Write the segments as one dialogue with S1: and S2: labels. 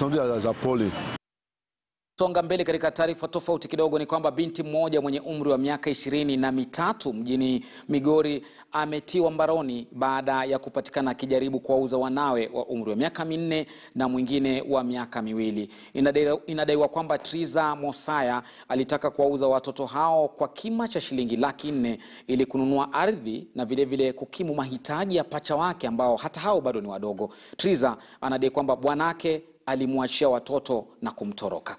S1: sauti za pole.
S2: Songa mbele katika taarifa tofauti kidogo ni kwamba binti mmoja mwenye umri wa miaka ishirini na mitatu mjini Migori ametiwa mbaroni baada ya kupatikana akijaribu kuwauza wanawe wa umri wa miaka minne na mwingine wa miaka miwili. Inadaiwa, inadaiwa kwamba Triza Mosaya alitaka kuwauza watoto hao kwa kima cha shilingi laki nne ili kununua ardhi na vilevile vile kukimu mahitaji ya pacha wake ambao hata hao bado ni wadogo. Triza anadai kwamba bwanake alimwachia watoto na kumtoroka.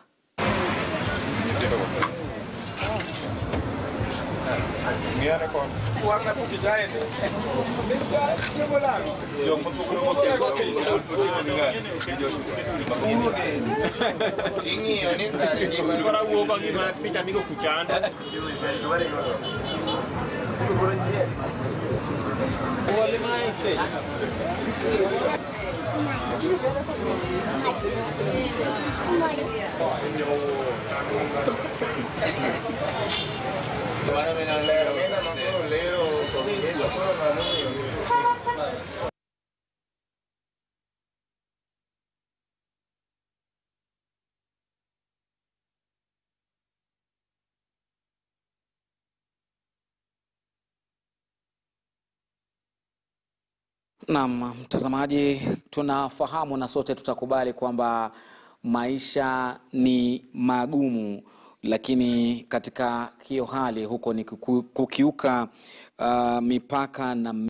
S2: Naam, mtazamaji, tunafahamu na sote tutakubali kwamba maisha ni magumu, lakini katika hiyo hali huko ni kukiuka uh, mipaka na